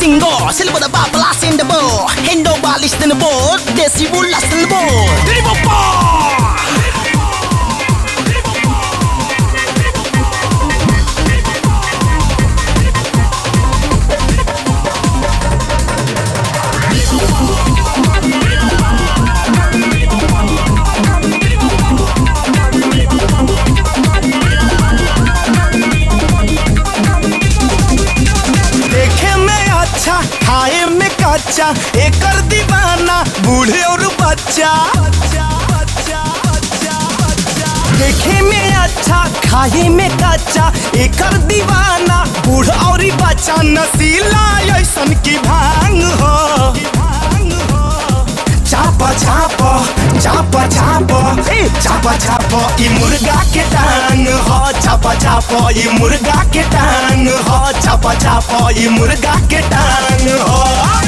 single Sila pada bablas in the bowl Hendo balis in the bowl Desi bulas in the bowl Dari bapa देखे में अच्छा खाए में कच्चा एकर दीवाना बूढ़े और बच्चा देखे में अच्छा खाए में कच्चा एकर दीवाना बूढ़ और बच्चा नसीला ऐसन की भांग हो चाप चाप चाप चाप ए चाप चाप ई मुर्गा के टांग हो चाप चाप ई मुर्गा के टांग हो चाप चाप ई मुर्गा के टांग हो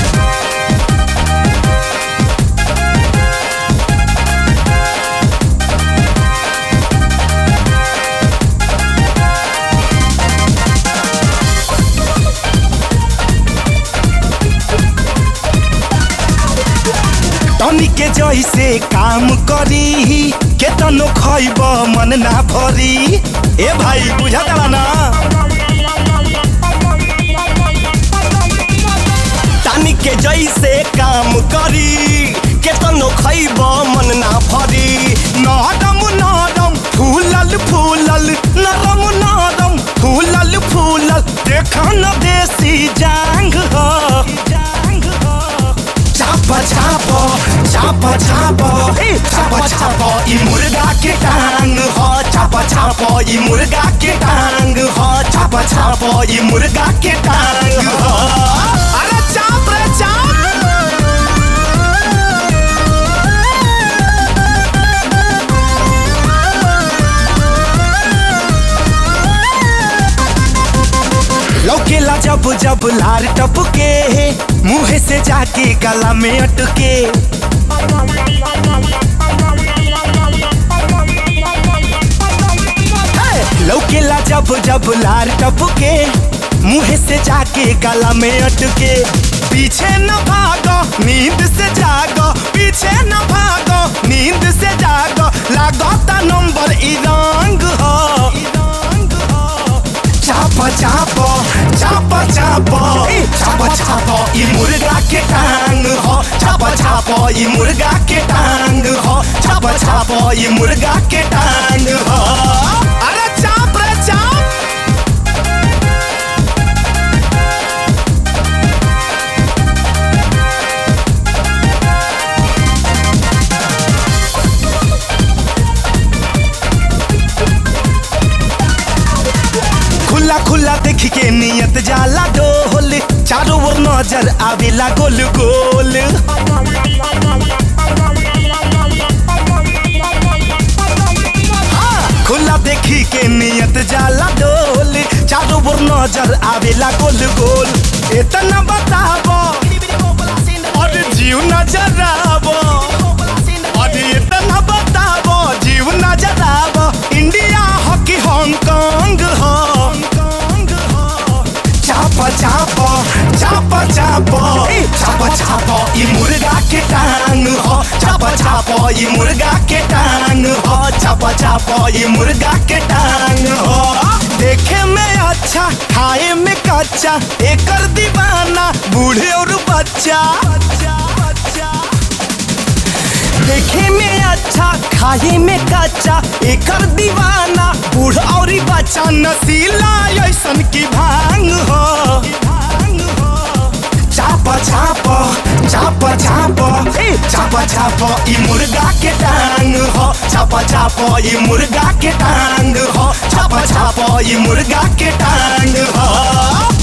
टनी के जैसे काम करी केतनो खैब मन ना भरी ए भाई बुझा ना टानी के जैसे काम करी केतनो खैब मन ना भरी नरम नरम फूलल फूलल नरम नरम फूलल फूलल देखा न देसी जांग हो चाप चाप चाप चाप ए चाप चाप ई मुर्गा के टांग हो चाप चाप ई मुर्गा के टांग हो चाप चाप ई मुर्गा के टांग हो अरे चाप रे चाप लौकेला जब जब लार टपके मुंह से जाके गला में अटके हे! लौकेला जब जब लार टपके मुंह से जाके गला में अटके पीछे न भागो नींद से जागो पीछे न भागो नींद से जागो लागता नंबर ई रंग हो चाप चाप चाप चाप ए, चाप चाप ई मुर्गा के टांग हो चाप चाप ई मुर्गा के टांग हो चाप चाप ई मुर्गा के टांग हो अरे चाप रे चाप खुला खुला देख के नियत जाला डोल चारों ओर नजर आवेला गोल गोल हाँ, खुला देखी के नियत जाला डोल चारों ओर नजर आवेला गोल गोल इतना बताबो और जीव नजर आवो और इतना बताबो जीव नजर आवो इंडिया हॉकी हांगकांग हो चाप चाप चाप चाप ए, चाप चाप ई मुर्गा के टांग हो चाप चाप ई मुर्गा के टांग हो चाप चाप ई मुर्गा के टांग हो देखे में अच्छा खाए में कच्चा एकर दीवाना बूढ़े और बच्चा देखे में अच्छा खाए में कच्चा एकर दीवाना बूढ़ और बच्चा नसीला ऐसन की भांग हो चाप चाप चाप चाप ए चाप चाप ई मुर्गा के टांग हो चाप चाप ई मुर्गा के टांग हो चाप चाप ई मुर्गा के टांग हो